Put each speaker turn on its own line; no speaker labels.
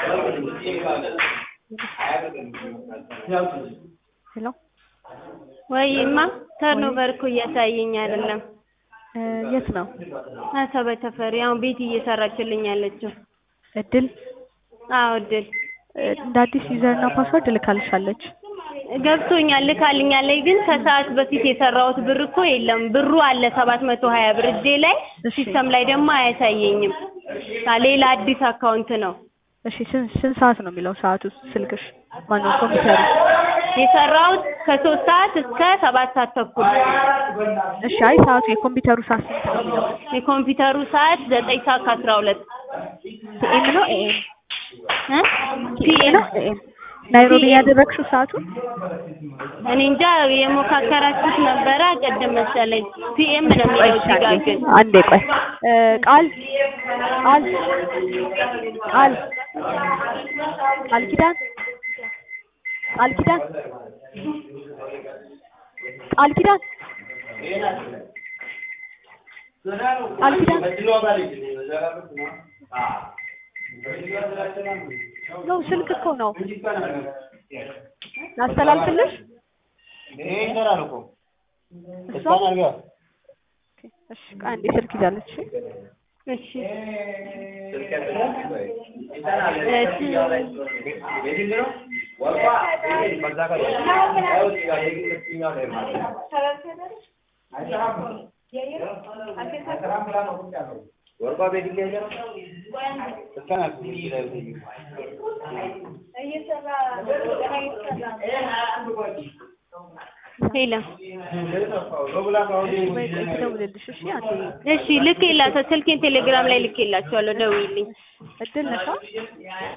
ሄሎ
ወይማ ተርኖቨር እኮ እያሳየኝ አይደለም።
እ የት ነው
አሰበ ተፈሪ አሁን ቤት እየሰራችልኝ ያለችው።
እድል
አዎ እድል
እ እንደ አዲስ ዩዘር እና ፓስወርድ ልካልሻለች።
ገብቶኛል ልካልኛለች፣ ግን ከሰዓት በፊት የሰራሁት ብር እኮ የለም። ብሩ አለ ሰባት መቶ ሀያ ብር እጄ ላይ
እሺ።
ሲስተም ላይ ደግሞ አያሳየኝም። አ ሌላ አዲስ አካውንት ነው
እሺ ስንት ስንት ሰዓት ነው የሚለው ሰዓቱ ስልክሽ? ማነው ኮምፒውተሩ?
የሰራሁት ከሶስት ሰዓት እስከ ሰባት ሰዓት ተኩል።
እሺ አይ ሰዓቱ የኮምፒውተሩ ሰዓት ስንት ነው የሚለው?
የኮምፒውተሩ ሰዓት ዘጠኝ ሰዓት ከአስራ ሁለት
ፒኤም ነው ኤኤም?
እ
ፒኤም
ፒኤም
ነው ኤኤም? ናይሮቢ ያደረግሽው ሰዓቱን?
እኔ እንጃ የሞካከራችሁት ነበረ ቅድም መሰለኝ። ፒኤም ነው
ቆይ
የሚለው
እሺ
እዚህ ጋር
አንዴ
ግን
አንዴ ቆይ እ ቃል ቃል ቃል ቃል ኪዳን ቃል ኪዳን ቃል ኪዳን ቃል ኪዳን ነው ስልክ እኮ ነው ላስተላልፍልሽ እሷ ኦኬ፣ እሺ ቆይ አንዴ ስልክ ይዛለች እሺ
እሺ ሄሎ
ወይ ቆይ ትደውልልሽ እሺ አንዴ
እሺ ልኬላቸው ስልኬን ቴሌግራም ላይ ልኬላቸዋለሁ። ደውይልኝ።
እድል ነሻ